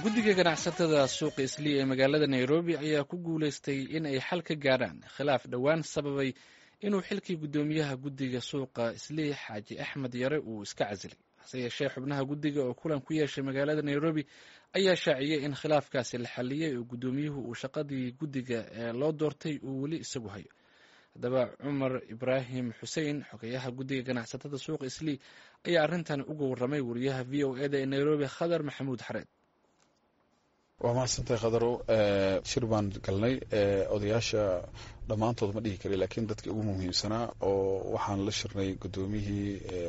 guddiga ganacsatada suuqa islii ee magaalada nairobi ayaa ku guuleystay in ay xal ka gaadhaan khilaaf dhowaan sababay inuu xilkii guddoomiyaha guddiga suuqa islii xaaji axmed yare uu iska casilay hase yeeshee xubnaha guddiga oo kulan ku yeeshay magaalada nairobi ayaa shaaciyey in khilaafkaasi la xaliyey oo guddoomiyuhu uu shaqadii guddiga ee loo doortay uu weli isagu hayo haddaba cumar ibraahim xuseen xogeyaha guddiga ganacsatada suuqa islii ayaa arrintan uga warramay wariyaha v o eda ee nairobi khadar maxamuud xareed waa mahadsantahay khadarow shir baan galnay odayaasha dhammaantood ma dhihi kari laakiin dadkii ugu muhiimsanaa oo waxaan la shirnay guddoomiyihii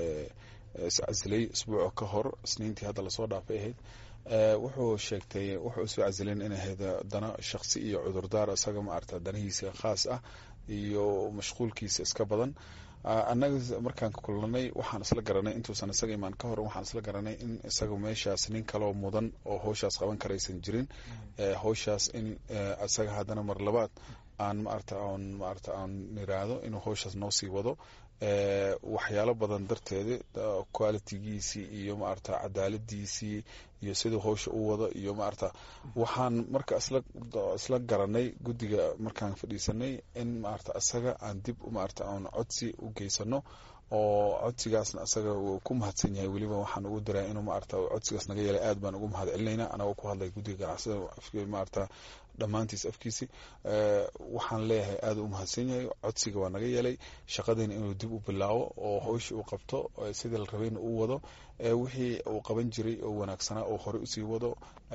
iscasilay isbuuca ka hor isniintii hadda lasoo dhaafay ahayd wuxuu sheegtay wuxuu isu casileen inay ahayd dana shaksi iyo cudurdaar isaga maarata danihiisa khaas ah iyo mashquulkiisa iska badan annaga markaan kulanay waxaan isla garanay intuusan isaga imaan ka hor waxaan isla garanay in isaga meeshaas nin kaloo mudan oo howshaas qaban karaysan jirin howshaas in isaga haddana mar labaad aan maarata aan maarata aan iraahdo inuu howshaas noo sii wado waxyaalo badan darteeda qualitigiisii iyo maarata cadaaladiisii iyo siduu howsha u wado iyo maarata waxaan marka isla garanay guddiga markaan fadhiisanay in maarata isaga aan dib maarata aan codsi u geysano oo codsigaasna isaga uu ku mahadsan yahay weliba waxaan ugu diraa inuu maarata codsigaas naga yeelay aad baan ugu mahad celinayna anagoo ku hadlay guddiga ganacsada maarata dhammaantiis afkiisi waxaan leeyahay aad u mahadsan yahay codsiga waa naga yeelay shaqadiina inuu dib u bilaabo oo howsha uu qabto sidii la rabayna uu wado wixii uu qaban jiray oo wanaagsanaa oo horey usii wado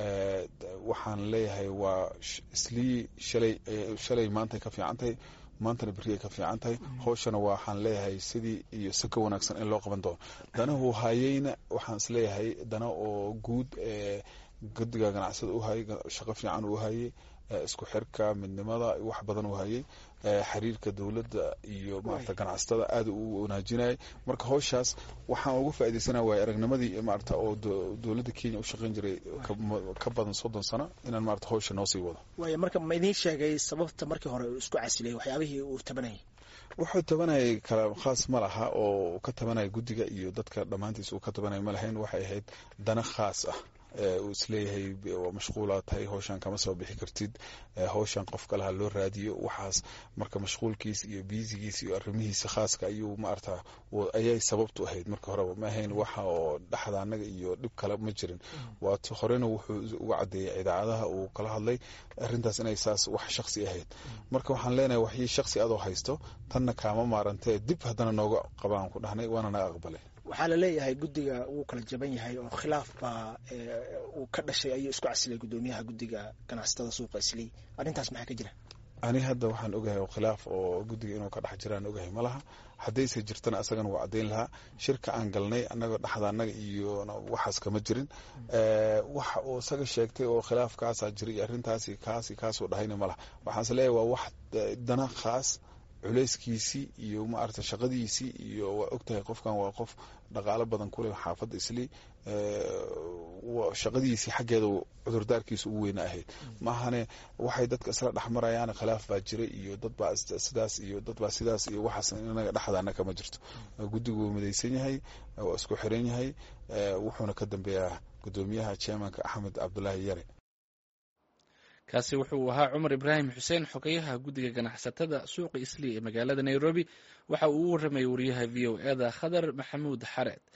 waxaan leeyahay waa islii shalay shalay maantay ka fiican tahay maantana berri ay ka fiican tahay howshana waxaan leeyahay sidii iyo si ka wanaagsan in loo qaban doono danahu hayeyna waxaan isleeyahay dana oo guud ee guddiga ganacsada u hayay shaqo fiican uu hayay isku xirka midnimada wax badan uu hayay xiriirka dowladda iyo maarata ganacsatada aad u wanaajinayay marka howshaas waxaan uga faaidaysanaa waay aragnimadii maarata oo dowladda kenya u shaqeyn jiray ka badan soddon sano inaan maarata howsha noo sii wado waaya marka ma idiin sheegay sababta markii hore uu isku casilay waxyaabihii uu tabanayay wuxuu tabanayay kala khaas ma laha oo ka tabanaya guddiga iyo dadka dhammaantiis uu ka tabanaya ma lahayn waxay ahayd dana khaas ah uu isleeyahay waa mashquulaa tahay howshan kama soo bixi kartid howshan qof kalaha loo raadiyo waxaas marka mashquulkiisa iyo biisigiisa iyo arrimihiisa khaaska ayuu maarata ayay sababtu ahayd marka horeba ma ahayn waxa oo dhexda annaga iyo dhib kale ma jirin waat horena wuxuu uga cadeeyay idaacadaha uu kala hadlay arrintaas inay saas wax shaksi ahayd marka waxaan leenahay waxii shaksi adoo haysto tanna kaama maarantee dib haddana nooga qabaan ku dhahnay waana naga aqbalay waxaa la leeyahay guddiga wuu kala jaban yahay oo khilaaf baa uu ka dhashay ayuu isku casilay guddoomiyaha guddiga ganacsatada suuqa islii arrintaas maxaa ka jira ani hadda waxaan ogahay oo khilaaf oo guddiga inuu ka dhex jiraan ogahay ma laha haddayse jirtana asagana waa caddayn lahaa shirka aan galnay annagoo dhexda annaga iyo waxaas kama jirin waxa uu isaga sheegtay oo khilaafkaasaa jiray iyo arrintaasi kaasi kaasuu dhahayna ma laha waxaan is leeyahay waa wax dana khaas culeyskiisii iyo maarata shaqadiisii iyo waa ogtahay qofkan waa qof dhaqaalo badan kuleh xaafadda islii shaqadiisii xaggeeda cudurdaarkiisa ugu weyna ahayd maahane waxay dadka isla dhexmarayaan khilaaf baa jira iyo dadbaa sidaas iyo dadbaa sidaas iyo waxaas inaga dhexdaana kama jirto guddigu wuu midaysan yahay waa isku xiran yahay wuxuuna ka dambeeyaa guddoomiyaha chairmanka axmed cabdulaahi yare kaasi wuxuu ahaa cumar ibraahim xuseen xogeyaha guddiga ganacsatada suuqa islii ee magaalada nairobi waxa uu u warramayay wariyaha v o eda khadar maxamuud xareed